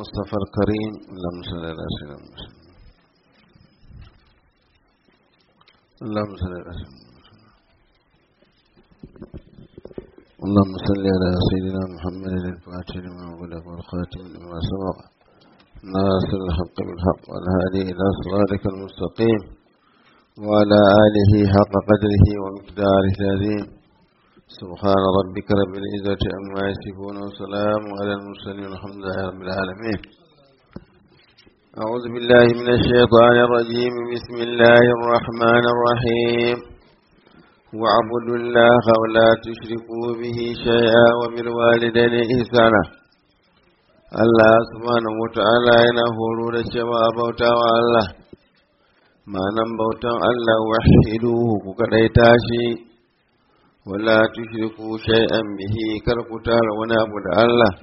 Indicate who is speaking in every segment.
Speaker 1: المصطفى الكريم اللهم صل على سيدنا محمد اللهم صل على سيدنا محمد اللهم صل على سيدنا محمد الفاتح لما غلق والخاتم لما سبق ناصر الحق بالحق والهادي إلى صراطك المستقيم وعلى آله حق قدره ومقداره العظيم سبحان ربك رب العزة عما يصفون وسلام على المرسلين والحمد لله رب العالمين أعوذ بالله من الشيطان الرجيم بسم الله الرحمن الرحيم واعبدوا الله ولا تشركوا به شيئا وبالوالدين إحسانا Allah subhanahu wa ta'ala yana horo da cewa bauta wa Allah, ma'anan bautan Allah wahiduhu ku kaɗaita shi, wala tushriku shay'an bihi kar ku tara wani abu da Allah,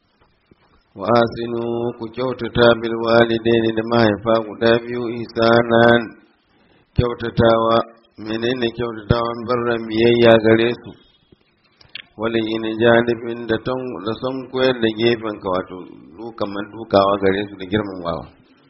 Speaker 1: wa asinu ku kyautata bil walidaini da mahaifa guda biyu isanan kyautatawa menene kyautatawan barran biyayya gare su. wani yin janibin da da son koyar da gefen ka wato dukaman dukawa gare su da girmamawa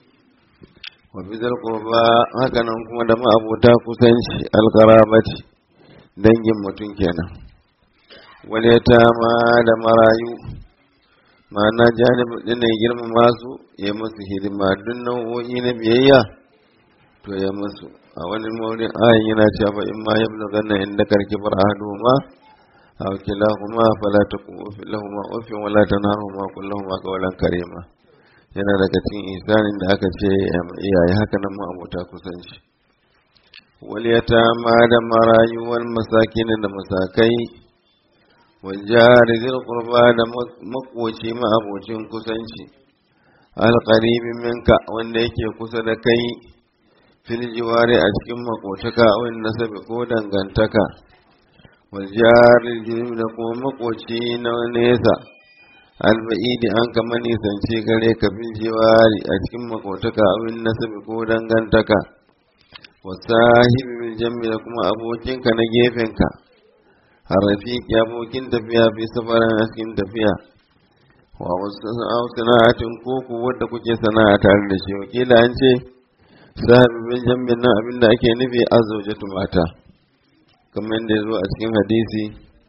Speaker 1: wa bizar qurba haka nan kuma da ma'abuta kusanci alqarabati dangin mutum kenan wal yatama da marayu ma'ana janibin din ne girmama su ya musu hidima duk nau'o'i na biyayya to ya musu a wani maurin ayin yana cewa in ma yablughanna inda karki far'aduhuma أو كلاهما فلا تقل لهما أف ولا تنهرهما قل لهما قولا كريما yana daga cikin isanin da aka ce iyaye haka nan mu abota kusan shi wal yatama da marayu wal masakin da masakai wal jari zil qurba da makoci ma abocin kusanci al qaribi minka wanda yake kusa da kai fil jiwari a cikin makotaka wani nasabi ko dangantaka waljarin jirgin da kuma makoci na nesa alba'idi an kama nisanci gare ka bin jiwari a cikin makotaka abin nasabi ko dangantaka wasahibi bil jammi da kuma abokinka na gefenka harafiki abokin tafiya fi safarin a cikin tafiya wa wasu sana'atin koko wadda kuke sana'a tare da shi wakila an ce sahibi bil jammi nan abin da ake nufi azzaujatu mata kamar yadda ya zo a cikin hadisi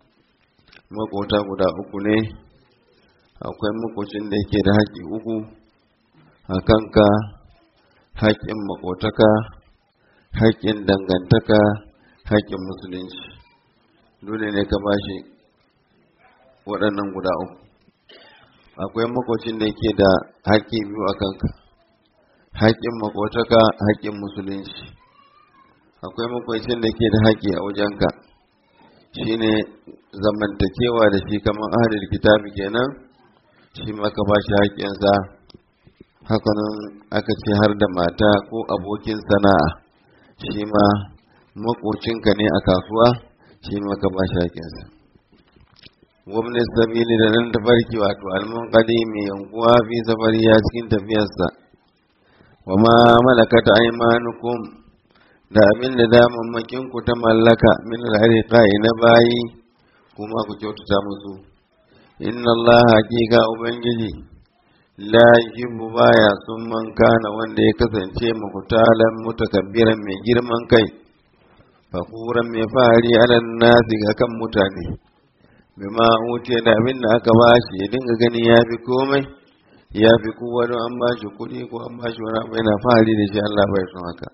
Speaker 1: makota guda uku ne akwai makocin da yake da haƙƙi uku a kanka haƙƙin makotaka haƙƙin dangantaka haƙƙin musulunci dole ne ka bashi waɗannan guda uku akwai makocin da yake da haƙƙi biyu a kanka haƙƙin makotaka haƙƙin musulunci akwai makwacin da ke da haƙƙi a wajenka shine zamantakewa da shi kamar ahalil kitabi kenan shi ma ka ba shi haƙƙinsa hakanan aka ce har da mata ko abokin sana'a shi ma makocinka ne a kasuwa shi ma ka ba shi haƙƙinsa wabne sabili da nan tafarki wato alman mai yankuwa fi safari ya cikin tafiyarsa wa ma malakata aimanukum da abin da damammakin ku ta mallaka min al-hariqai na bayi kuma ku kyautata musu inna Allah hakika ubangiji la yuhibbu baya sun man kana wanda ya kasance mukutalan mutakabbiran mai girman kai fakuran mai fahari alal nasi ga kan mutane bima wuce da abin da aka bashi ya dinga gani ya fi komai ya fi kowa don an bashi kuɗi ko an bashi wani abu yana fahari da shi Allah bai son haka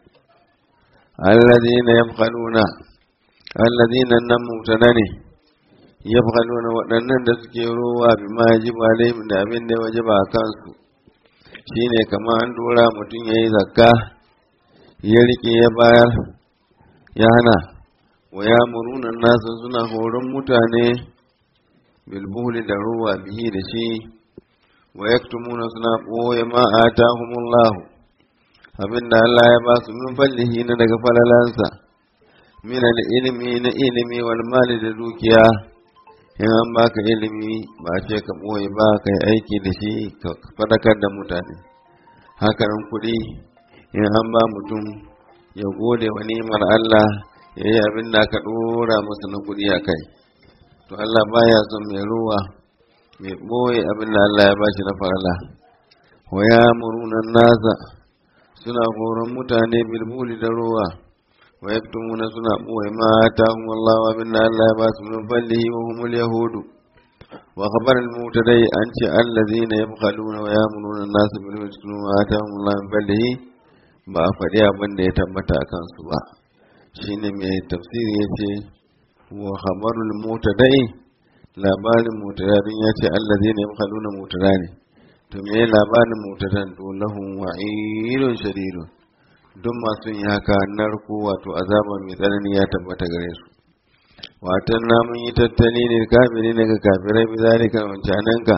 Speaker 1: الذين يبخلون الذين نم مبتدأ يبخلون waɗannan da suke rowa bi ma yajibu alaihim da abin da wajaba a kansu shine kamar an dora mutum yayi zakka ya rike ya bayar ya hana wa ya muruna nasu suna horon mutane bilbuhli da ruwa bihi da shi wa yaktumuna suna ɓoye ma atahumullahu abin da Allah ya ba su min fallihi na daga falalansa min ilimi na ilimi wal mali da dukiya in an baka ilimi ba ce ka ɓoye ba ka yi aiki da shi ka fadakar da mutane hakanan kuɗi in an ba mutum ya gode wa ni'imar Allah ya yi abin da aka ɗora masa na kuɗi a kai to Allah baya son mai ruwa mai ɓoye abin da Allah ya bashi na farala wa yamuruna nasa suna horon mutane bilbuli da ruwa wa yaktumuna suna boye ma atahum Allah wa minna Allah ya basu min fadlihi wa humul yahudu wa khabar al mutadai an ce allazina yabkhaluna wa yamuruna nasa bil yaktumuna ma atahum Allah min fadlihi ba a faɗi abin da ya tabbata a kansu ba shine mai tafsiri ya ce wa khabarul mutadai labarin mutadai ya ce allazina yabkhaluna mutada ne to me labarin mutadan to lahum wa'idun shadidun duk masu yi haka narko wato azaba mai tsanani ya tabbata gare su watan na mun yi tattali ne kafiri daga kafirai bi zalika wancananka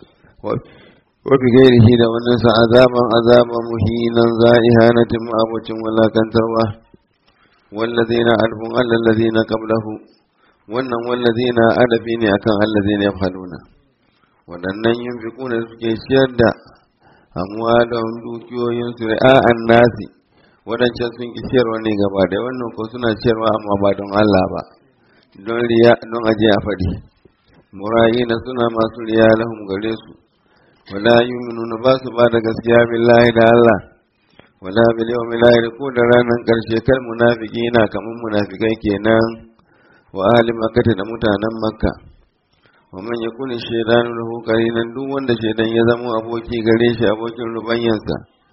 Speaker 1: wa bi gairihi da wannan sa azaban azaba muhinan za'ihanatin ma'abucin walakantarwa wallazina alfun allazina qablahu wannan wallazina adabi ne akan allazina yafaluna waɗannan yin da suke ciyar da amwalahum dukiyoyin su ra'an nasi waɗancan sun ki ciyarwa ne gaba da wannan ko suna ciyarwa amma ba don Allah ba don riya don aje a faɗi murayina suna masu riya lahum gare su wala yu'minuna ba su ba da gaskiya billahi da Allah wala bil yawmil akhir ko da ranar karshe kar munafiqina kaman munafikai kenan wa ahli makkah da mutanen makka wa man yakuni shaydanu lahu qarinan duk wanda shaydan ya zama aboki gare shi abokin rubanyansa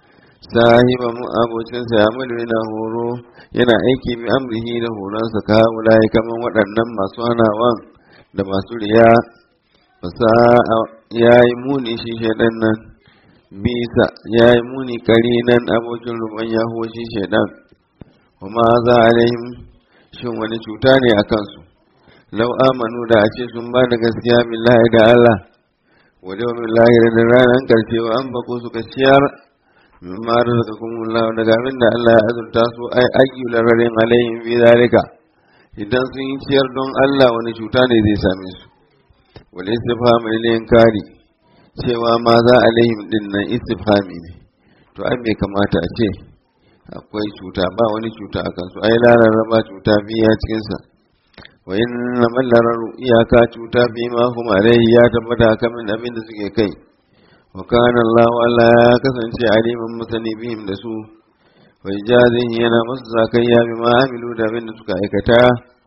Speaker 1: sahiba mu abocinsa ya mulu yana horo yana aiki bi amrihi da horonsa ka wulai kaman waɗannan masu hanawan da masu riya fasa ya yi muni shi shaidan nan bisa ya yi muni karinan abokin ruban ya shi shaidan kuma za alaihim shin wani cuta ne a kansu lau amanu da a ce sun ba da gaskiya billahi da Allah wa yawmin lahir da ranar karshe wa an bako suka ciyar mimma razaqakumullahu daga abin da Allah ya azurta su ai ayyu lararin alaihim bi zalika idan sun yi ciyar don Allah wani cuta ne zai same su wal istifham lil inkari cewa ma za alaihim din nan istifhami ne to ai bai kamata a ce akwai cuta ba wani cuta a kansu ai lararraba cuta biya cikin sa wa inna man lararu iyaka cuta bi ma hum alaihi ya tabbata kamin abin da suke kai wa kana Allah Allah ya kasance aliman masani bihim da su wa ijazin yana masu zakayya bi ma amilu da abin da suka aikata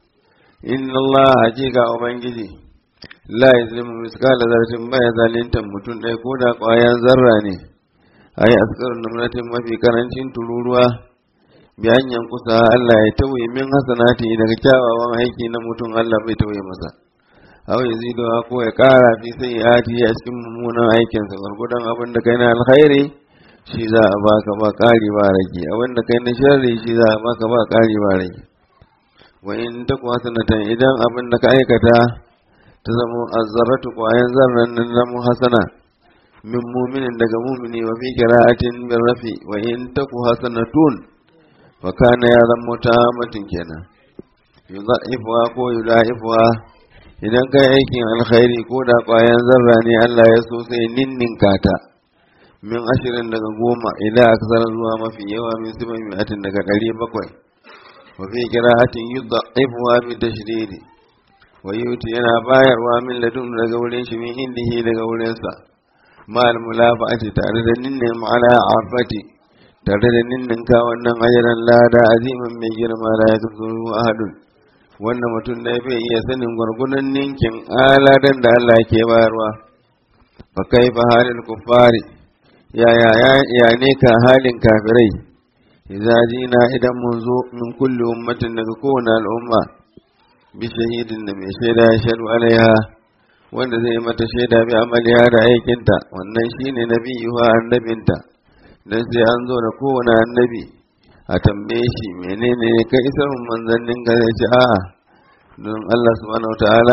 Speaker 1: inna Allah hakika ubangiji la yazlimu miskala zarratin baya zalintan mutum ɗaya ko da ƙwayan zarra ne ai askar namratin mafi karancin tururuwa bi hanyar kusa Allah ya tauye min hasanati daga kyawawan aiki na mutum Allah bai tauye masa aw yazidu ko ya kara fi sayyiati a cikin mummunan aikin sa gurgudan abin da kai na alkhairi shi za a baka ba kari ba rage abin da kai na sharri shi za a baka ba kari ba rage wa in taku hasanatan idan abin da ka aikata ta zama azzaratu kwayan zarran nan na hasana min muminin daga mumini wa fi qira'atin bin rafi wa in taku hasanatun fa kana ya zama ta matin kenan yudha'ifuha ko yudha'ifuha idan kai aikin alkhairi ko da ƙwayan zarra ne Allah ya so sai ninninka ta min ashirin daga goma idan aka sanar zuwa mafi yawa min siban mi'atin daga ɗari bakwai wa fi qira'atin yudha'ifuha bi tashdidi wa yuti yana bayarwa min ladun daga wurin shi min indihi daga wurin sa ma'al mulafa'ati tare da ninnin ma'ala afati tare da ninninka wannan ajaran lada aziman mai girma la yakzuru ahadun wannan mutum da bai iya sanin gwargunan ninkin aladan da Allah ke bayarwa fa kaifa halil kuffari ya ya ya ne ka halin kafirai idza jina idan mun zo min kulli ummatin daga kowane al'umma bi shahidin da mai shaida ya shaɗu alaiha wanda zai mata shaida bi amaliya da aikinta wannan shine nabiyuha annabinta dan sai an zo da kowane annabi a tambaye shi menene ka isar manzannin ka zai ce a'a don Allah subhanahu ta'ala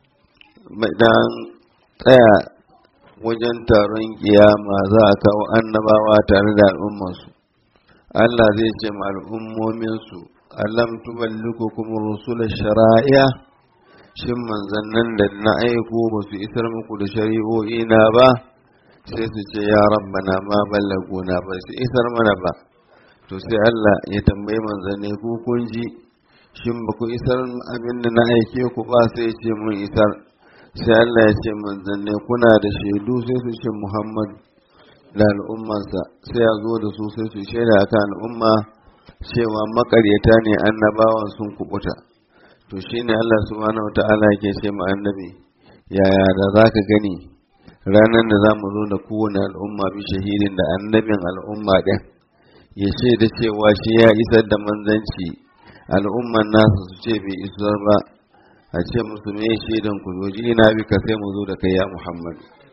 Speaker 1: dan tsaya wajen taron kiyama za a kawo annabawa tare da al'ummansu Allah zai ce ma al'ummominsu alam tuballukukum rusula shara'iya shin manzannin da na aiko ba su isar muku da shari'o'i na ba sai su ce ya rabbana ma ballaguna ba su isar mana ba to sai Allah ya tambayi manzanni ku kun ji shin ba ku isar abin da na aike ku ba sai ya ce mun isar sai Allah ya ce manzanni kuna da shaidu sai su ce Muhammad da al'ummansa sai ya zo da su sai su shaida akan al'umma cewa makaryata ne annabawan sun kubuta to shine Allah subhanahu wata'ala yake ce ma annabi yaya da zaka gani ranar da za mu zo da kowane al'umma bi shahidin da annabin al'umma ɗin ya ce da cewa shi ya isar da manzanci al'umman nasa su ce bai isar ba a ce musu me shaidan ku zo ji ina bi ka sai mu zo da kai ya Muhammad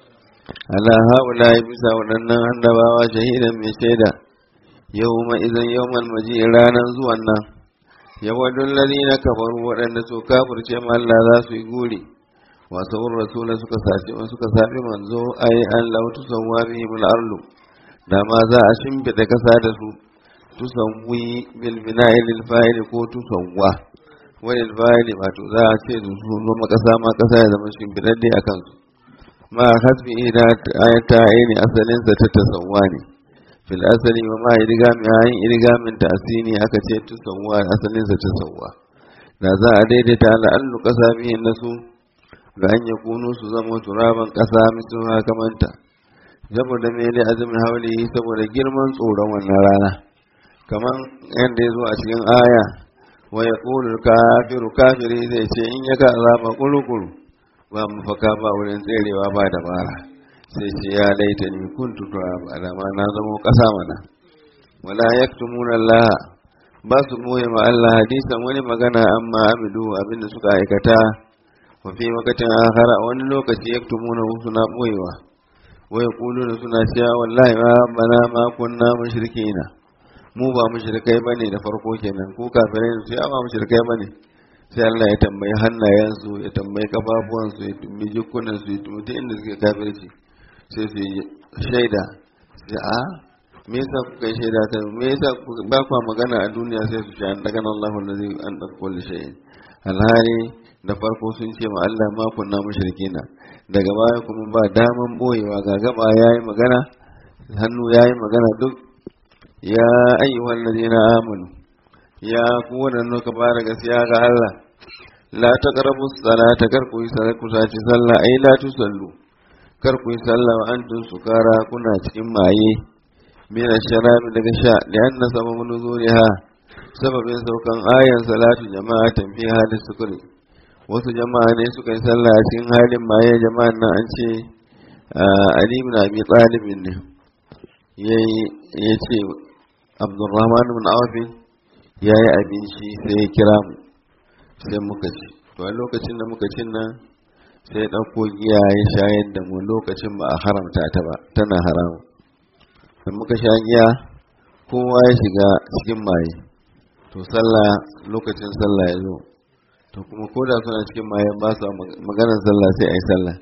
Speaker 1: ala haula ya bisa waɗannan annabawa shahidan mai shaida yau ma idan yau maji ranar zuwan nan yawadun ladina kafaru waɗanda su kafirce ma Allah za su yi guri wasu rasula suka sace suka sabi manzo ai an lautu sawwa bihim al-ardu da ma za a shimfida kasa da su tusawwi bil bina'i lil fa'ili ko tusawwa wa lil fa'ili wato za a ce da su zama kasa ma kasa ya zama shimfidadde a kansu ma hasbi ida ayata ayni asalin sa ta tasawwa ne fil asali wa ma idgami ayin idgamin ta'sini aka ce tusawwa asalin sa tasawwa da za a daidaita al'allu kasa bihin nasu ga an yakunu su zama turaban kasa misu kamanta saboda mele azumin hauli saboda girman tsoron wannan rana kaman yadda ya zo a cikin aya wa ya kafiru kafiri zai ce in ya ga azaba kurukuru ba mafaka ba wurin tserewa ba dabara sai ce ya laita ni kuntu turaba da ma na zama kasa mana wala yaktumuna Allah ba su boye ma Allah hadisan wani magana amma amidu abinda suka aikata wa fi wakatin akhara wani lokaci yaktumuna suna boyewa wa yaquluna suna cewa wallahi ma rabbana ma kunna mushrikina mu ba mushrikai bane da farko kenan ko kafirai su ya ba mushrikai bane sai Allah ya tambayi hannayensu ya tambayi kafafuwansu ya tambayi jikunan su ya tambayi inda suke kafirci sai su yi shaida sai a me yasa kuka shaida ta me yasa ba kwa magana a duniya sai su sha daga nan Allahu allazi an da kulli shay'in alhali da farko sun ce ma Allah ma kunna mushrikina daga baya kuma ba daman boyewa ga gaba yayi magana hannu yayi magana duk ya ayyuhal ladina amanu ya ku wadannan ka fara gaskiya ga Allah la taqrabu salata kar ku yi sallah ku sace sallah ai la tusallu kar ku yi sallah wa antum sukara kuna cikin maye min sharabi daga sha da anna sababu nuzuliha sababin saukan ayan salatu jama'atan fi hadis sukuri wasu jama'a ne suka yi sallah a cikin halin maye jama'an nan an ce Ali ibn Abi Talib ne ya ce Abdurrahman ibn Auf ya yi abinci sai ya kira mu sai muka ci to a lokacin da muka cin nan sai ya ɗauko giya ya shayar da mu lokacin ba a haramta ta ba tana haramu da muka sha giya kowa ya shiga cikin maye to sallah lokacin sallah ya zo to kuma ko da suna cikin maye ba su maganar sallah sai a yi sallah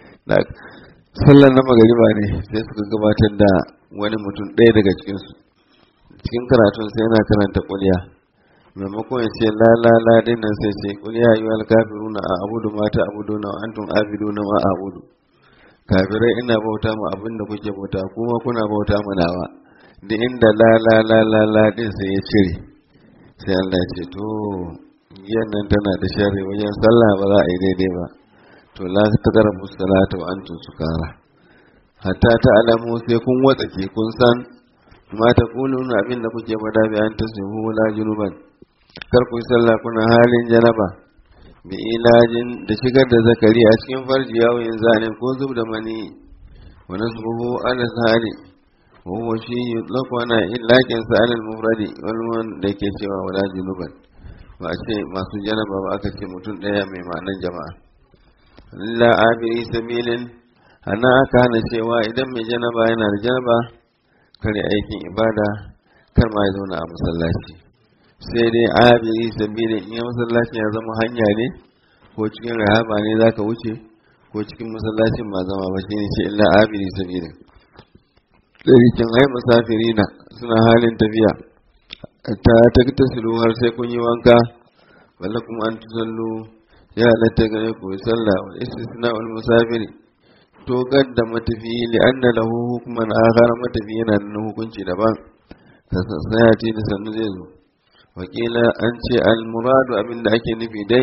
Speaker 1: sallar na magariba ne sai suka gabatar da wani mutum ɗaya daga cikinsu cikin karatun sai yana karanta kulya maimakon ya ce la la la din nan sai ce kulya yi wal kafiruna a abudu mata abudu na antum abiduna ma abudu kafirai ina bauta mu abin da kuke bauta kuma kuna bauta mu nawa da inda la la la la la din sai ya cire sai Allah ya ce to giyan nan tana da sharri wajen sallah ba za a yi daidai ba to la taqrabu salata wa antum sukara hatta ta alamu sai kun watsake kun san ma ta kuluna abin da kuke fada bi an tasihu la junuban kar ku sallah kuna halin janaba bi ilajin da shigar da zakari a cikin farji yawo yin zanin ko zub da mani wa nasbuhu ala sahari wa huwa shi yutlaqu ana illakin sa ala mufradi wal man da ke cewa wala junuban ba a ce masu janaba ba aka ce mutum daya mai ma'anan jama'a la abiri sabilin ana aka hana cewa idan mai janaba yana da janaba kare aikin ibada kar ma ya zauna a masallaci sai dai abiri sabilin in masallaci ya zama hanya ne ko cikin rahaba ne zaka wuce ko cikin masallacin ma zama ba shine ce illa abiri sabilin ɗarikin ai musafirina suna halin tafiya ta taktasilu har sai kun yi wanka walla kuma an tusallu ya halatta gare ku sallah wal istisna wal musafiri to gadda matafi li anna lahu hukman akhar matafi yana da hukunci daban kasasayati da sannu zai zo wakila an ce al muradu abinda ake nufi dai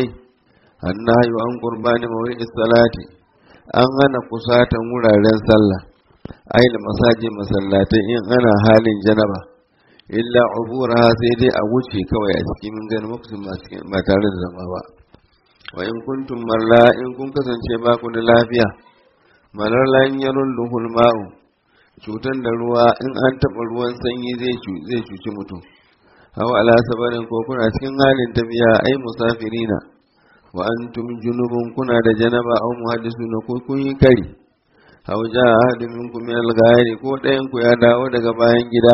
Speaker 1: annahu an qurbani mawri'is salati an hana kusatan wuraren sallah ai da masaji masallatai in ana halin janaba illa ubura sai dai a wuce kawai a cikin min ganin makusin ba tare da zama ba wa in kuntum marla in kun kasance ba ku da lafiya malar lanyarun duhul ma'u cutan da ruwa in an taɓa ruwan sanyi zai cuci mutum hawa ala sabarin ko kuna cikin halin tafiya ai musafirina wa antum junubun kuna da janaba aw muhaddisuna ko kun yi kari aw jaa ahadun minkum min al-ghairi ko ɗayan ku ya dawo daga bayan gida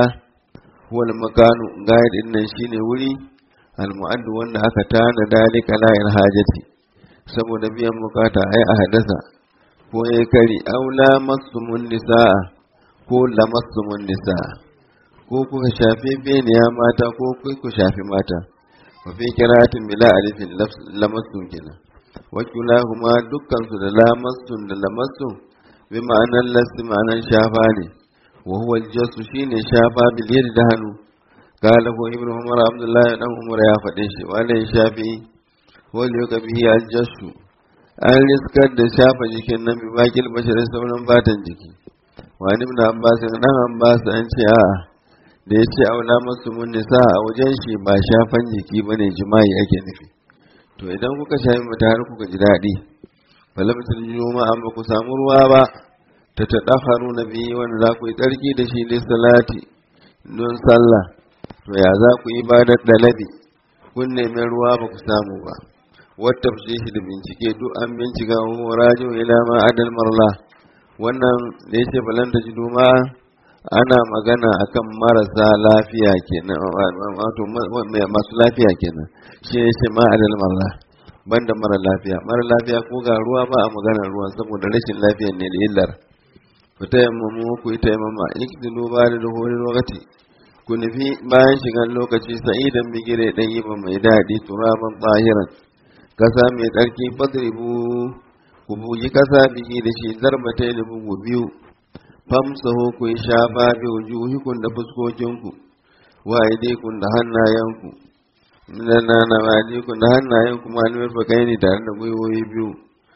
Speaker 1: wal makanu ghair din nan shine wuri al-mu'addu wanda aka tana dalika la hajati saboda biyan bukata ai a hadasa ko ya kari aw lamassumun nisaa ko lamassumun nisaa ko kuka shafe beniya mata ko ku shafi mata wa fi qira'atin bila alifin lamassun kenan wa kulahuma dukkan su da lamassun da lamassun bi ma'anar lasti ma'anar shafa ne wa huwa aljasu shine shafa bil yadi da hannu qala ko ibnu umar abdullah dan umar ya faɗe shi wala shafi wal yuka bihi aljasu an riskar da shafa jikin nan bi bakil basharin sauran fatan jiki wa ibn abbas dan abbas an ce a'a da ya ce aula masu mun nisa a wajen shi ba shafan jiki ba ne jima'i ake nufi to idan kuka shafi mata har kuka ji daɗi balabtul juma'a ba ku samu ruwa ba ta ta ɗafaru na biyu wanda za ku yi tsarki da shi da salati don sallah to ya za ku yi ba da dalabi kun nemi ruwa ba ku samu ba wata shi da bincike duk an bincika wa rajo ila ma adal marla wannan da ya ce balanta ji juma'a ana magana akan marasa lafiya kenan wato masu lafiya kenan shi ne ce ma'adal marla banda mara lafiya mara lafiya ko ga ruwa ba a maganar ruwan saboda rashin lafiya ne da illar ku ta yammamu ku yi taimama iktilu ba da duhurin lokaci ku nufi bayan shigar lokaci sa'idan bigire dan yi ba mai daɗi turaban tsahiran kasa mai tsarki fadribu ku bugi kasa bigi da shi zarbatai da bugu biyu famsahu ku yi shafa bi wujuhikum da fuskokinku wa aidaikum da hannayenku na na wajikun da hannayenku ma almir bakai ne tare da gwiwoyi biyu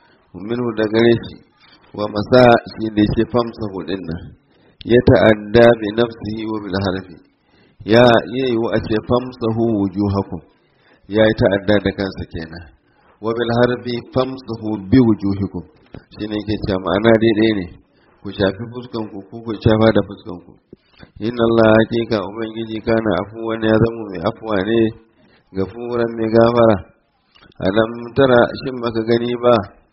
Speaker 1: minhu da gare shi wa masa shi da shi famsahu din nan ya ta'adda bi nafsihi wa bil harfi ya yi wa a ce famsahu wujuhakum ya yi ta'adda da kansa kenan wa bil harfi famsahu bi wujuhikum shine yake cewa ma'ana daidai ne ku shafi fuskanku ko ku shafa da fuskanku inna Allah hakika ubangiji kana afuwan ya zama mai afuwa ne gafuran mai gafara alam tara shin baka gani ba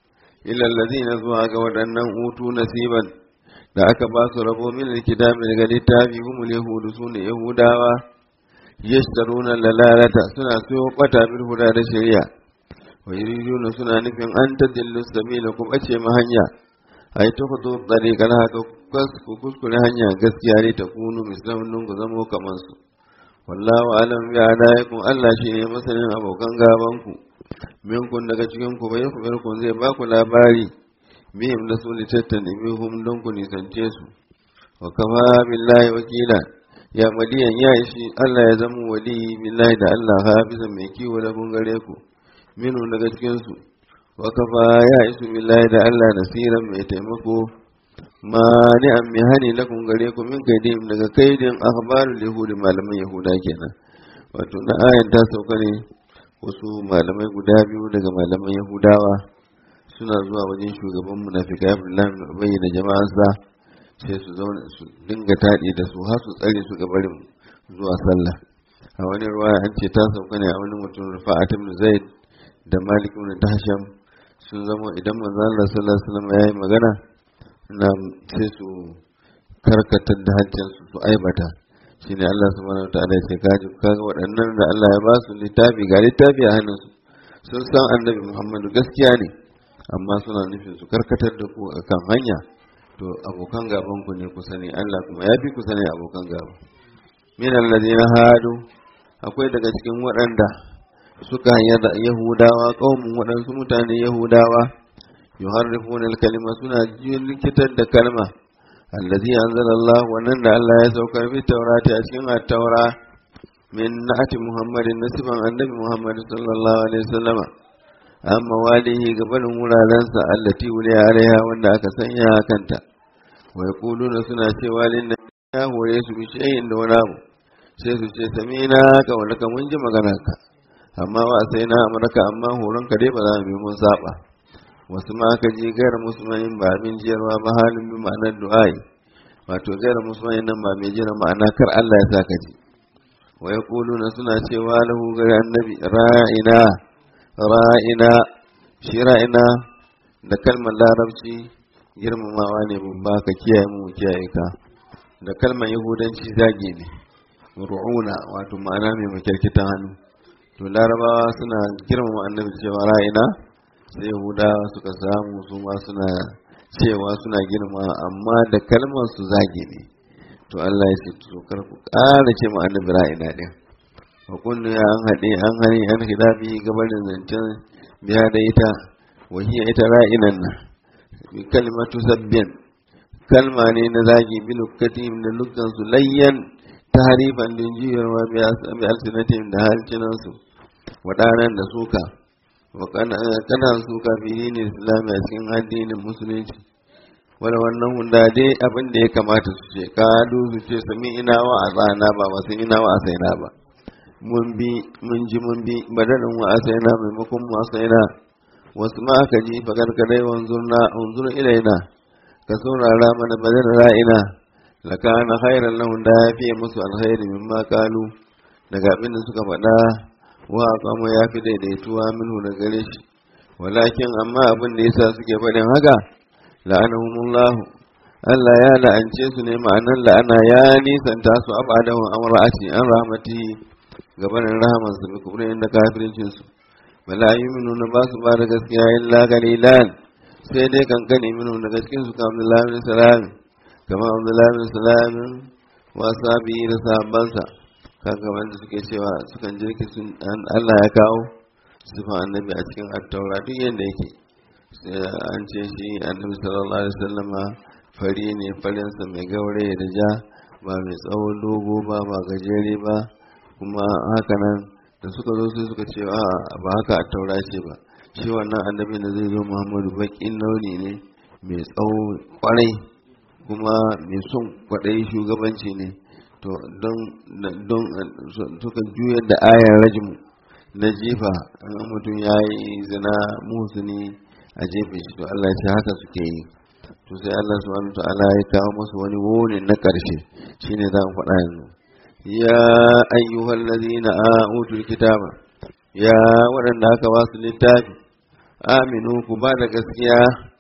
Speaker 1: ila allazina zuwa ga waɗannan utu nasiban da aka ba su rabo min alkitabi daga littafi humul yahudu sune yahudawa yashtaruna lalalata suna siyo bata bil huda da shari'a wa yuriduna suna nufin an tadillu sabila ku bace ma hanya ai ta fito tsariƙar haka ku kuskure hanya gaskiya ne ta kunu misalin ku zamo kamar su wallahu alam bi adaikum Allah shi ne masanin abokan gaban ku minkun daga cikin ku bai ku ku zai ba ku labari bihim da su litattani bihum don ku nisance su wa kama billahi wakila ya madiyan ya ishi Allah ya zama wali billahi da Allah hafizan mai kiwo da kun gare ku minu daga cikin su wa kafa ya isu billahi da Allah nasiran mai taimako ma ni an mi hani lakum gare ku min kaidim daga kaidin akhbarul yahudi malaman yahuda kenan wato na ayan ta sauka ne wasu malamai guda biyu daga malaman yahudawa suna zuwa wajen shugaban munafikai Abdullahi bin Ubay da jama'arsa sai su zauna su dinga taɗi da su har su tsare su ga barin zuwa sallah a wani ruwaya an ce ta sauka ne a wani mutum Rufa'at ibn Zaid da Malik ibn Tahsham sun zama idan manzo Allah sallallahu alaihi wasallam yayi magana na sai su karkatar da hancin su su aibata shine Allah subhanahu wataala ya ce kaji kaga waɗannan da Allah ya ba su littafi ga littafi a hannunsu sun san annabi Muhammadu gaskiya ne amma suna nufin su karkatar da ku akan hanya to abokan gaban ku ne ku sani Allah kuma ya fi ku sani abokan gaba min alladhina hadu akwai daga cikin waɗanda suka yarda yahudawa kaumun waɗansu mutane yahudawa yuharrifuna al-kalima suna likitar da kalma allazi anzala Allah wannan da Allah ya saukar bi taurati a cikin at-taura min na'ati Muhammadin nasiban annabi Muhammad sallallahu alaihi wasallama amma walihi gabanin wurarensa allati wuli alaiha wanda aka sanya kanta wa yaquluna suna cewa lin ya hore su bi shay'in da wani abu sai su ce samina ka wanda ka mun ji maganar ka amma ba sai na amurka amma horon ka dai ba za mu bi mun saba wasu ma ka ji gairar musulmanin ba min jiyarwa ba halin bi ma'anar du'ai wato gairar musulmanin nan ba mai jira ma'ana kar Allah ya saka ji wa yaquluna suna cewa lahu gari annabi ra'ina ra'ina shi ra'ina da kalmar larabci girmamawa ne babba ka kiyaye mu kiyaye ka da kalmar yahudanci zage ne ru'una wato ma'ana mai makirkitan hannu to larabawa suna girmama annabi cewa ra'ina sai yahudawa suka samu su ma suna cewa suna girma amma da kalmar su zage ne to Allah ya ce to kar ku ƙara ce mu annabi ra'ina din wa kullu ya an haɗe an hani an hidabi gabanin zancen biya da ita wa hiya ita ra'inan nan bi kalmatu sabbiyan kalma ne na zagi bi lukatim da lukkan su layyan tahrifan din jiyarwa bi alsinatim da halcinansu waɗannan da suka kana suka fi dinin islami a cikin addinin musulunci wani wannan hunda dai abin da ya kamata su ce kadu su ce sami ina wa a tsana ba wasu ina wa a saina ba mun bi mun ji mun bi badalin wa a saina maimakon mu a saina wasu ma aka ji fagar kadai wanzurna wanzur ilaina ka saurara mana badal ra'ina lakana khairan lahum da ya fiye musu alkhairi mimma kalu daga abin da suka faɗa wa kama ya fi daidaituwa minhu da gare shi walakin amma abin da yasa suke faɗin haka la'anahumullahu Allah ya la'ance su ne ma'anan la'ana ya nisanta su abadahu amra'ati an rahmati gabanin rahaman su bi kubrin da kafircin su bala yu'minuna ba su ba da gaskiya illa qalilan sai dai kankani minu daga cikin su kamar Abdullahi bin Salam kamar Abdullahi bin Salam wa sabi da sahabbansa kaga wanda suke cewa sukan jirki sun Allah ya kawo sifan annabi a cikin attaura duk yadda yake an ce shi annabi sallallahu alaihi wasallama fari ne farinsa mai gaure da ja ba mai tsawon dogo ba ba gajere ba kuma haka nan da suka zo sai suka ce a ba haka attaura ce ba shi wannan annabi da zai zo muhammadu baƙin launi ne mai tsawo kwarai kuma mai son kwaɗayi shugabanci ne to don don suka juyar da ayar rajmu na jefa an mutum ya yi zina muhsini a jefe shi to Allah ya ce haka suke yi to sai Allah subhanahu ta'ala ya kawo musu wani wuni na ƙarshe shine za mu faɗa yanzu ya ayyuhal ladina utul kitaba ya waɗanda aka ba su littafi aminu ku ba da gaskiya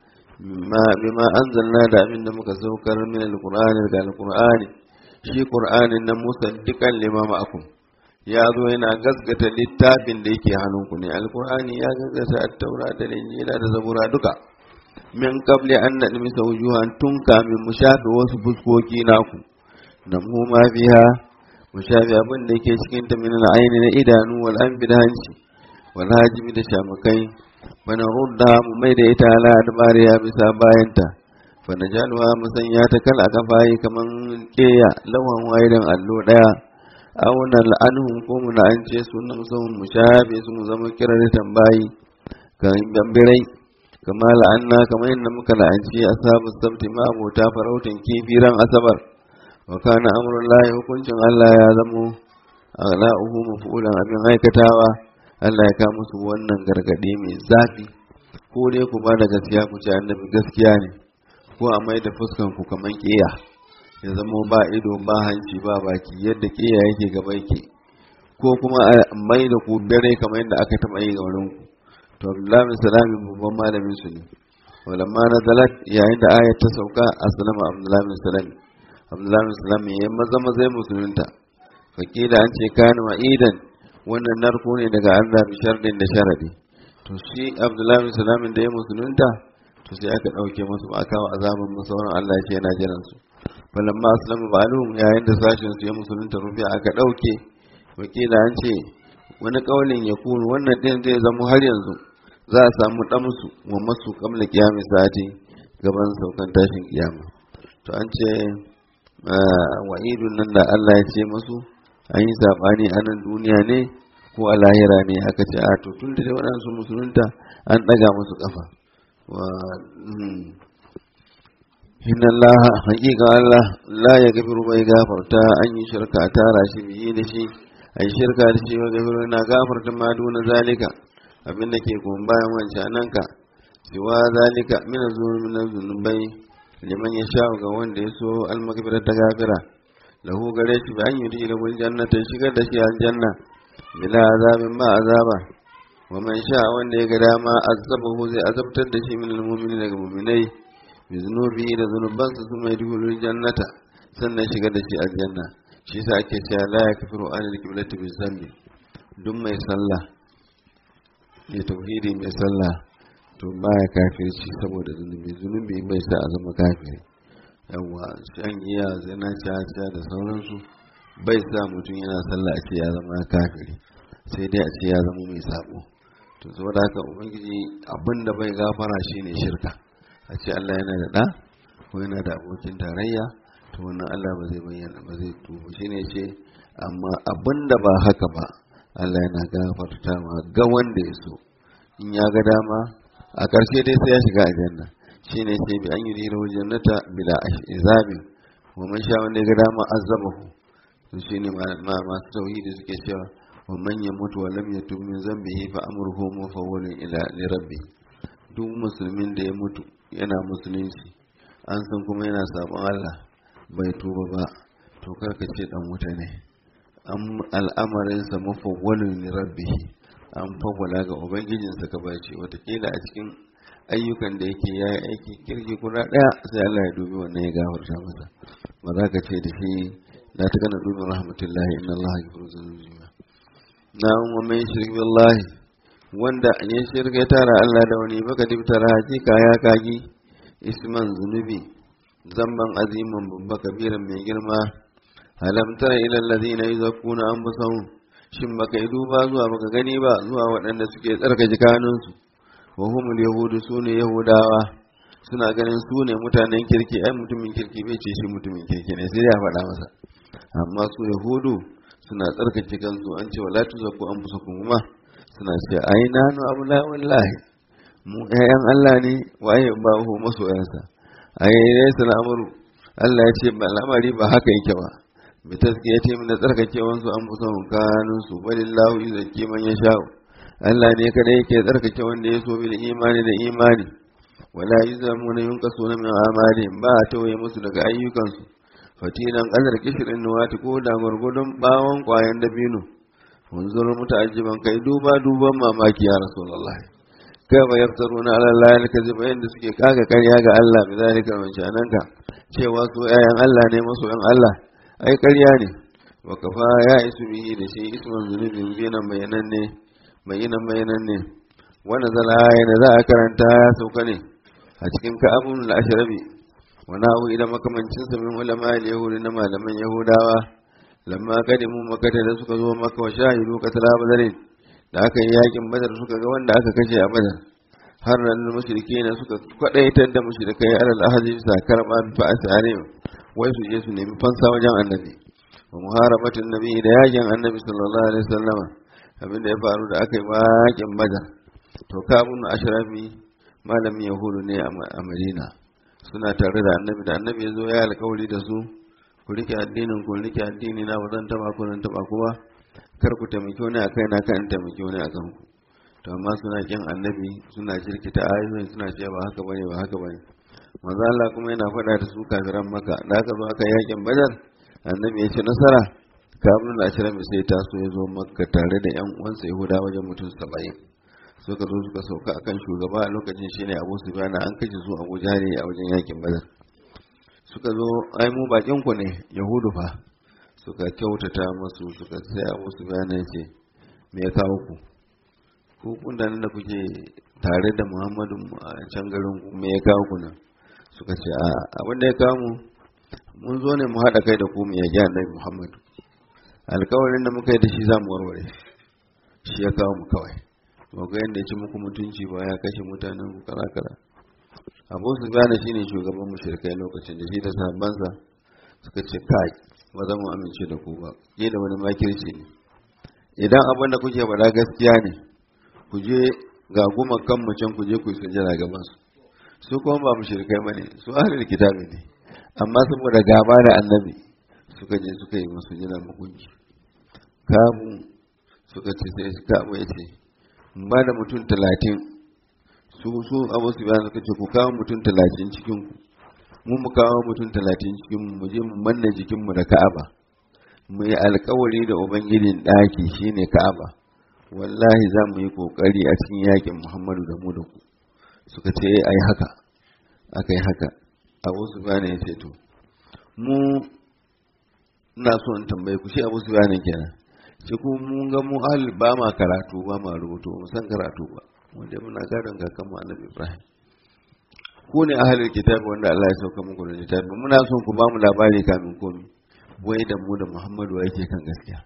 Speaker 1: bima anzalna da abin da muka saukar min alqur'ani da alqur'ani shi qur'anin nan musaddiqan lima ma'akum ya zo yana gaskata littafin da yake hannunku ne alqur'ani ya gaskata at-taura da injila da zabura duka min qabli an nadmisa wujuhan tun kamin mu shafe wasu fuskoki naku da mu ma biha mu shafe abin da yake cikin ta min al-aini na idanu wal anfi da hanci wal hajimi da shamakai bana rudda mu mai da ita ala adbariya bisa bayanta fa najalwa mu sanya ta kal aka fayi kaman keya lawan waidan allo daya aw na la'anhum ko mu la'ance su na musamman mu shafe su mu zama kirar tambayi kan gambirai kama la'anna kamar yadda muka la'anci ashabu sabti ma abota farautin kifiran asabar wa kana amrullahi hukuncin Allah ya zamo aghla'uhu mafulan abin aikatawa Allah ya kawo musu wannan gargaɗi mai zafi ko dai ku ba da gaskiya ku ce annabi gaskiya ne ko a mai da fuskan ku kaman ƙiya ya zama ba ido ba hanci ba baki yadda ƙiya yake gaba yake ko kuma a mai da ku dare kamar yadda aka taɓa yi ga wurin ku to Abdullahi bin Salami babban malamin su ne walamma na zalat yayin da ayat ta sauka aslama Abdullahi bin Salami Abdullahi bin Salami ya maza maza musulunta fakila an ce kana ma'idan wannan narko ne daga Allah bi shardin da sharadi to shi Abdullahi bin Salamin da ya musulunta to sai aka dauke musu ba kawo azaban masauran Allah ce yana jiran su falamma aslamu ba'alum yayin da sashin su ya musulunta rufiya aka dauke wakila an ce wani kaulin ya kunu wannan din zai zama har yanzu za a samu damsu wa masu kamla kiyami sati gaban saukan tashin kiyama to an ce wa'idun nan da Allah ya ce musu an yi saɓani a nan duniya ne ko a lahira ne aka ce a to tun da dai waɗansu musulunta an ɗaga musu ƙafa inna Allah haƙiƙa Allah la ya gafiru bai gafarta an yi shirka a tara shi biyi da shi a yi shirka da shi wa gafiru na gafarta ma duna zalika abin da ke kuma bayan wancanan ka siwa zalika mina zuwa zunubai liman ya sha ga wanda ya so almakabira ta gafira lahu gare shi bayan yi da wani jannata shigar da shi aljanna bila azabin ba azaba wa man sha wanda ya ga dama azabahu zai azabtar da shi min almu'minin daga mu'minai bi zunubi da zunubansa su mai dukkan jannata sannan shigar da shi aljanna shi sa ake cewa la yakfiru an al-qiblati bi zambi duk mai sallah ya tauhidi mai sallah to baya kafirci saboda zunubi zunubi bai sa a zama kafiri yawa shan giya zina caca da sauransu bai sa mutum yana sallah a ce ya zama kafiri sai dai a ce ya zama mai sabo to saboda haka ubangiji abinda bai gafara shine shirka a ce Allah yana da ɗa ko yana da abokin tarayya to wannan Allah ba zai bayyana ba zai tubu shine ce amma abinda ba haka ba Allah yana gafarta ma ga wanda ya so in ya ga dama a ƙarshe dai sai ya shiga aljanna shine ce bi an yi dira jannata bila izabin wa man sha wanda ya ga dama azabahu to shine masu tauhidi suke cewa wa man yamutu wa lam yatub min zambihi fa amruhu mufawwalun ila li rabbi duk musulmin da ya mutu yana musulunci an san kuma yana sabon Allah bai tuba ba to karka ce dan wuta ne al'amarinsa mafawwalun li rabbihi an fawwala ga ubangijinsa ka bace watakila a cikin ayyukan da yake yayi aiki kirki guda daya sai Allah ya dubi wannan ya gafarta masa ba za ka ce da shi la ta kana dubi rahmatullahi inna Allah yaghfiru dhunuba na wa man shirk billahi wanda ya shirka ya tara Allah da wani baka dibtara hakika ya kagi isman zunubi zamban aziman babba kabiran mai girma alam tara ila alladhina yuzakkuna anfusahum shin baka yi duba zuwa baka gani ba zuwa waɗanda suke tsarkake kanunsu wa humul yahudu sune yahudawa suna ganin su ne mutanen kirki ai mutumin kirki bai ce shi mutumin kirki ne sai ya faɗa masa amma su yahudu suna tsarkake kansu an ce wala tuzakku anfusakum kuma suna ce ai nanu abula wallahi mu ƴaƴan Allah ne waye ba hu masoyansa ai dai al'amuru Allah ya ce ba al'amari ba haka yake ba bi taskiyati min da tsarkakewan su an fusa kanun su balillahu yuzakki man yasha Allah ne kada yake tsarkake wanda ya so bil imani da imani wala yuzamuna yunqasuna min amali ba a tawaye musu daga ayyukansu fatinan qadar kishrin nuwati ko da gurgudun bawon kwayan dabino wanzur muta'ajjiban kai duba duban mamaki ya rasulullah kaifa yaftaruna ala allahi alkaziba yanda suke kaga karya ga Allah bi zalika wancananka cewa su ayan Allah ne masu yan Allah ai karya ne wa kafa ya isu bihi da shi isman zunubin binan bayanan ne bayanan bayanan ne wanda zala yana za a karanta ya sauka ne a cikin ka'abun al-ashrabi wa na'u ila makamancin sa min ulama al-yahudi na malaman yahudawa lamma kadimu makata da suka zo maka wa shahidu katala badarin da aka yi yakin badar suka ga wanda aka kashe a badar har nan mushrike ne suka kwadaitar da mushrikai alal ahadi sa karba bi fa'ati alayhim wai su je su nemi fansa wajen annabi wa muharabatin nabi da yakin annabi sallallahu alaihi wasallam abin da ya faru da aka yi yakin badar to kabun ashrafi malamin yahudu ne a madina suna tare da annabi da annabi ya zo ya alkawari da su ku rike addinin ku rike addini na ba zan taba ku zan taba ku ba kar ku taimaki wani a kai na kan taimaki wani a kanku to amma suna kin annabi suna jirkita ayoyin suna cewa ba haka bane ba haka bane manzo Allah kuma yana faɗa da su kafiran maka da aka zo aka yakin badar annabi ya ce nasara kamun da ashirin sai ta so ya zo makka tare da yan uwansa yahuda wajen mutum saba'in suka zo suka sauka akan shugaba a lokacin shine abu sufyan an kashe su abu jari a wajen yakin badar suka zo ai mu bakin ku ne yahudu fa suka kyautata masu suka sai abu sufyan ya ce me ya kawo ku ku kundanin da kuke tare da muhammadu a can garin ku me ya kawo ku nan suka ce a abin da ya kawo mu mun zo ne mu haɗa kai da ku mu yaji annabi muhammadu alkawarin da muka yi da shi za mu warware shi ya kawo mu kawai ba ga yadda ya ci muku mutunci ba ya kashe mutanen ku kara kara abu su gane shine shugaban mushrikai lokacin da shi da sahabbansa suka ce kai ba za mu amince da ku ba ke da wani makirci ne idan abin da kuke faɗa gaskiya ne ku je ga goma kan can ku je ku yi sujjada gaban su su kuma ba mushrikai bane su ahlul kitabi ne amma saboda gaba da annabi suka je suka yi musu jinar mugunci kamu suka ce sai kamu ya ce ba da mutum talatin su su abu su bayan suka ce ku kawo mutum talatin cikin ku mu mu kawo mutum talatin cikin mu mu je mu manna jikin mu da ka'aba mu yi alkawari da ubangijin ɗaki shine ka'aba wallahi za mu yi kokari a cikin yakin muhammadu da mu da ku suka ce ai haka aka yi haka abu su bayan ya ce to mu ina so in tambaye ku shi abu su bayan kenan sai kuma mun ga mu ahli ba ma karatu ba ma rubutu mu san karatu ba wanda muna gadon kakan mu annabi Ibrahim ku ne ahlul kitabi wanda Allah ya sauka muku da littafi muna son ku ba mu labari kamin komi wai da mu da Muhammadu yake kan gaskiya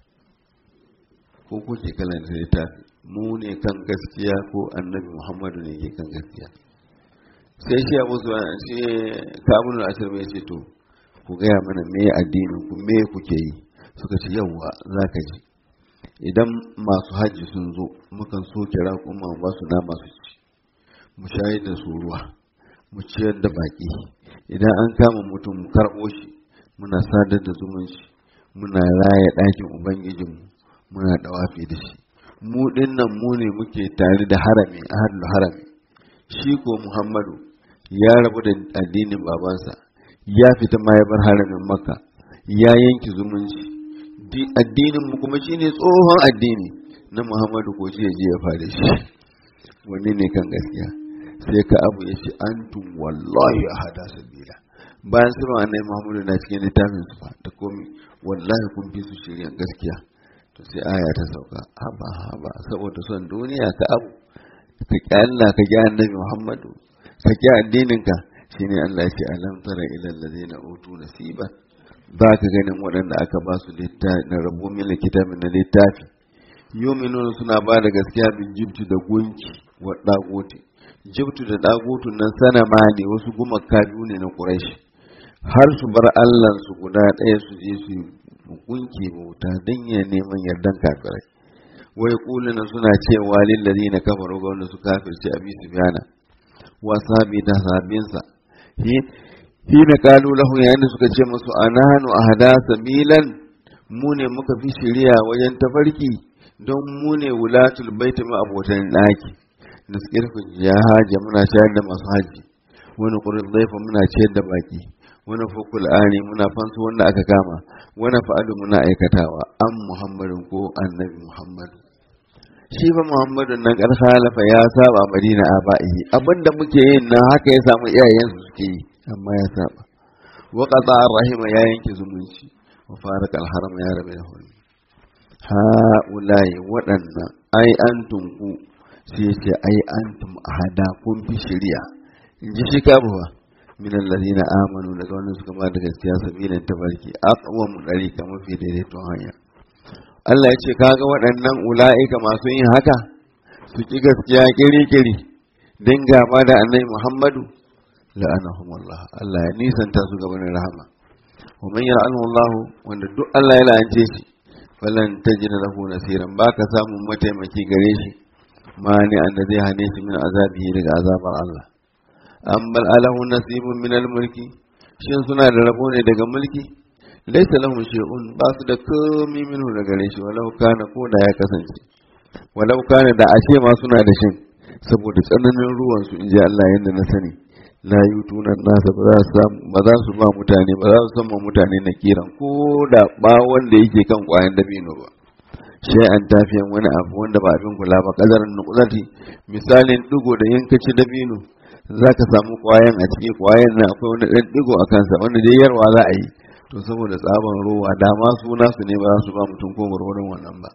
Speaker 1: ko kuke kalan littafi mu ne kan gaskiya ko annabi Muhammadu ne yake kan gaskiya sai shi abu su shi kabulul ashir mai ce to ku gaya mana me addinin ku me kuke yi suka ce yawwa zaka ji idan masu hajji sun zo mukan soke raƙuma ba su nama su ci mu shayar da su ruwa mu ciyar da baƙi idan an kama mutum mu karɓo shi muna sadar da zumunci muna raya ɗakin ubangijinmu muna ɗawafi da shi mu ɗin nan mu ne muke tare da harami ahadul harami shi ko muhammadu ya rabu da addinin babansa ya fita ma ya bar haramin makka ya yanki zumunci addinin mu kuma shine tsohon addini na Muhammadu ko shi je ya fara shi wani ne kan gaskiya sai ka abu ya ce antum wallahi ahada sabila bayan sirrin annabi Muhammadu na cikin littafin su da komi wallahi kun fi su shirya gaskiya to sai aya ta sauka haba haba saboda son duniya ka abu ka ki Allah ka ki annabi Muhammadu ka ki addinin ka shine Allah ya ce alam tara ila allazina utu nasiban ba ka ganin waɗanda aka ba su na rabu mila kitabin na littafi yominun suna ba da gaskiya bin jibtu da gunki wa ɗagoti jibtu da ɗagotun nan sana ma ne wasu gumaka biyu ne na ƙuraishi har su bar allah su guda ɗaya su je su gunki bauta don ya neman yardan kafirai wai kulina suna cewa lillazi na kafaru ga wanda su kafirce abi su biyana wa sabi da sabinsa hina kalu lahu yayin da suka ce musu anahanu ahada sabilan mu ne muka fi shiriya wajen tafarki don mu ne wulatul baiti ma abotan daki da suke ya haja muna shayar da masu haji wani kurin zaifa muna ciyar da baki wani fukul ani muna fansu wanda aka kama wani fa'alu muna aikatawa an muhammadin ko annabi muhammadu shi fa muhammadu nan kar halafa ya saba madina a ba'ihi abinda muke yin nan haka ya samu iyayensu suke yi amma ya saba wa qata rahima ya yanke zumunci wa faraka alharam ya rabe da hulmi ha ulai waɗannan ai antum ku sai ce ai antum ahada kun fi shari'a in ji shi kabuwa min alladhina amanu daga wannan suka ba da gaskiya sabilin tabarki aqwam dariqa mafi daidaiton hanya Allah ya ce kaga waɗannan ula'ika masu yin haka su ki gaskiya kiri-kiri don gaba da annabi Muhammadu la'anahum Allah Allah ya nisanta su gaban rahama wa man yal'anu Allah wanda duk Allah ya la'ance shi falan tajid lahu nasiran baka samun mataimaki gare shi mani anda zai hane shi min azabihi daga azabar Allah an bal alahu nasibun min al-mulki shin suna da rabo ne daga mulki laysa lahum shay'un ba su da komai minhu daga gare shi walau kana ko da ya kasance walau kana da ashe ma suna da shin saboda tsananin ruwan su inji Allah yanda na sani la yutuna nasa ba za su ba za su ba mutane ba za su san mutane na kiran ko da ba wanda yake kan kwayan dabino ba sai an tafiyan wani abu wanda ba abin kula ba kazarin nukulati misalin digo da yankaci dabino za ka samu kwayan a cikin kwayan nan akwai wani ɗan digo a kansa wanda dai yarwa za a yi to saboda tsaban ruwa da ma su nasu ne ba za su ba mutum ko gwargwaron wannan ba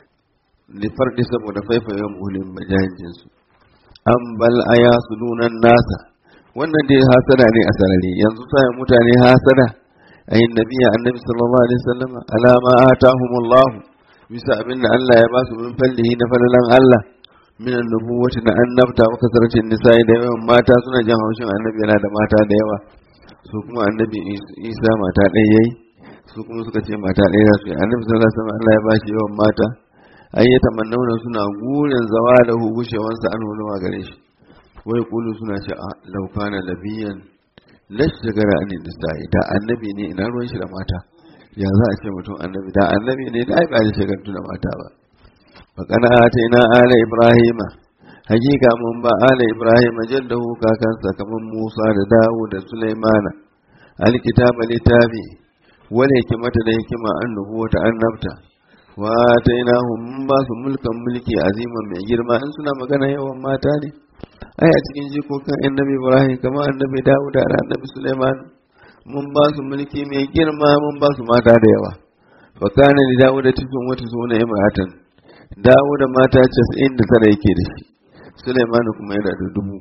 Speaker 1: lifarki saboda faifayen bulin bajahin su an bal aya su nunan nasa wannan dai hasada ne a sarari yanzu sai mutane hasada ayin nabiya annabi sallallahu alaihi wasallam alama atahumullahu bisa abinda Allah ya ba su min fallihi na falalan Allah min annubuwati na annabta wa kasaratin nisa'i da yawan mata suna jan haushin annabi yana da mata da yawa su kuma annabi Isa mata ɗaya yayi su kuma suka ce mata ɗaya za su yi annabi sallallahu alaihi wasallam Allah ya ba shi yawan mata ai ya tamannauna suna gurin zawa da hugushewansa an huluma gare shi wai kulu suna ce a laukana labiyan lashigara an nisa'i da annabi ne ina ruwan shi da mata ya za a ce mutum annabi da annabi ne da ai ba da shagaltu da mata ba fa kana ina ala ibrahima hakika mun ba ala ibrahima jaddahu kakansa kaman musa da dawud da sulaimana alkitaba littafi wal hikmata da hikima annubu ta annabta wa atainahum mun ba su mulkan mulki aziman mai girma in suna magana yawan mata ne ai a cikin jikokin annabi ibrahim kamar annabi dawud da annabi sulaiman mun ba su mulki mai girma mun ba su mata da yawa fa kana li dawud tisun wata suna imratan dawud mata 99 yake da shi sulaiman kuma yana da dubu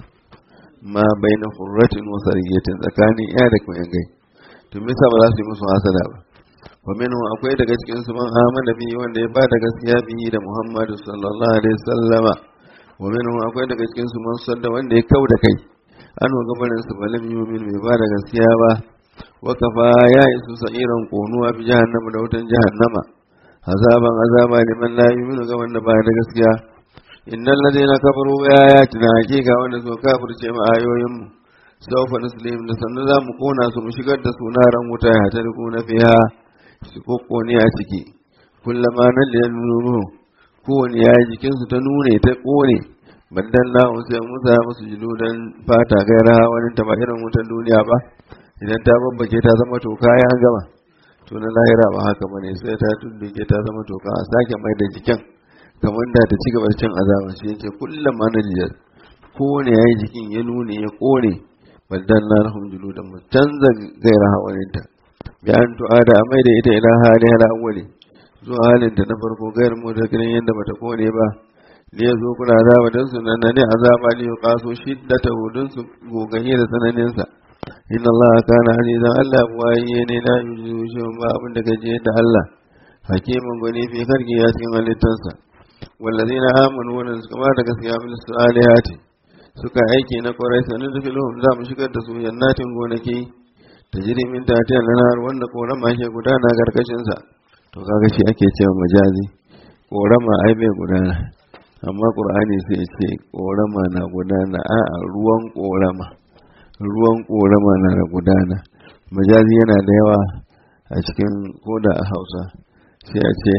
Speaker 1: ma baina hurratin wa sariyatin tsakanin ya da kuma yangai to me yasa ba za su yi musu hasada ba wa minhu akwai daga cikin su man amana bi wanda ya bada gaskiya bihi da muhammadu sallallahu alaihi wasallama wa minhu akwai daga cikin su man sanda wanda ya kau da kai an wa gabanin su balim yumin bai bada gaskiya ba wa kafa ya isu sa'iran konuwa bi jahannama da wutan jahannama azaban azaba liman la yu'minu ga wanda ba da gaskiya innal ladina kafaru bi ayatina hakika wanda so kafirce mu ayoyin mu sawfa nuslim da sannu za mu kona su mu shigar da su naran wuta ya ta na fiha su kokkone a ciki kullama nan da nuru kowane ya jikin su ta nune ta kone bandan na sai musa musu jiludan fata gaira wani ta ba irin wutan duniya ba idan ta babbake ta zama toka ya gama to na lahira ba haka bane sai ta tunduke ta zama toka a sake mai da jikin kamar da ta ci gaba cin azaba shi yace kullum ma najiyar kowane yayi jikin ya nune ya kone baldan na lahum juludan mu canza gaira hawaninta bi an tu'ada a mai da ita ila hali hala awwali zuwa halin ta na farko gair mu da ganin yadda bata kone ba ne zo kuna azaba dan su nan ne azaba ne ya kaso shiddata hudun su goganye da tsananin sa inna allaha kana azizan allah waye ne la yuzu shi ba abin da gaje da allah hakimin gwani fi karki ya cikin halittarsa wallazina amanu wannan suka ba da gaskiya bil salihati suka aiki na kwarai sanin da filhum za mu shigar da su jannatin gonaki ta jiri min tatiyar lanar wanda korama ke gudana karkashin sa to kaga shi ake cewa majazi korama ai bai gudana amma qur'ani sai ya ce korama na gudana a ruwan korama ruwan korama na da gudana majazi yana da yawa a cikin koda a hausa sai a ce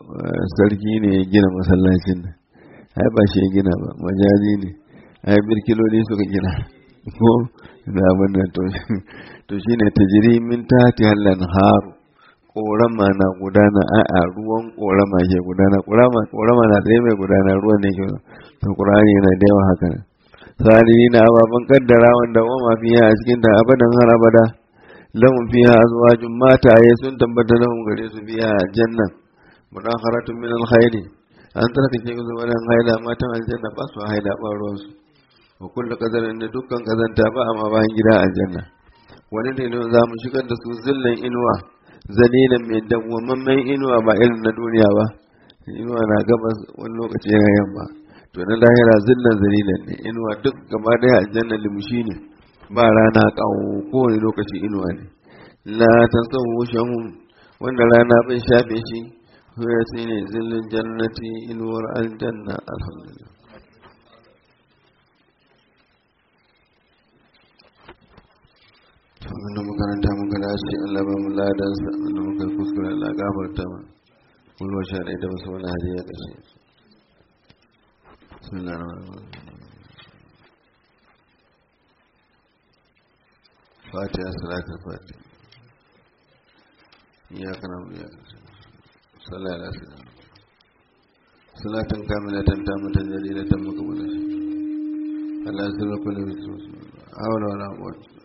Speaker 1: sarki ne ya gina masallacin nan ai ba shi ya gina ba majazi ne ai birkiloli suka gina ko da abin nan to shi ne ta jiri min tati hallan haru korama na gudana a a ruwan korama ke gudana korama na tsaye mai gudana ruwan ne ke to qur'ani yana da yawa haka sani na ababen kaddara wanda wa mafiya a cikin ta abadan har abada lahum fiha azwajun mataye sun tabbata lahum gare su fiha janna mudakharatun min alkhairi an tarkace su wannan haila matan aljanna ba su haila ba ruwan su wa kullu qadarin da dukkan kazanta ba amma bayan gida aljanna wani ne za mu shigar da su zillan inuwa zalilan mai dawwamammen inuwa ba irin na duniya ba inuwa na gabas wani lokaci yana yamma to na lahira zillan zalilan ne inuwa duk gaba daya aljanna limushi ne ba rana kawo kowane lokaci inuwa ne la tasawu shahum wanda rana bai shafe shi ya ce ne zillin jannati inuwar aljanna alhamdulillah wanda makaranta muka dace Allah ba mu ladansa wanda muka kuskure Allah gafarta ma kulwa sha da wasu wani hadiya kashe fatiha salatul fatiha iyaka na biya sallallahu alaihi wasallam salatan kamilatan tamatan jalilatan mukammalatan Allah ya zama kullu hawla wala quwwata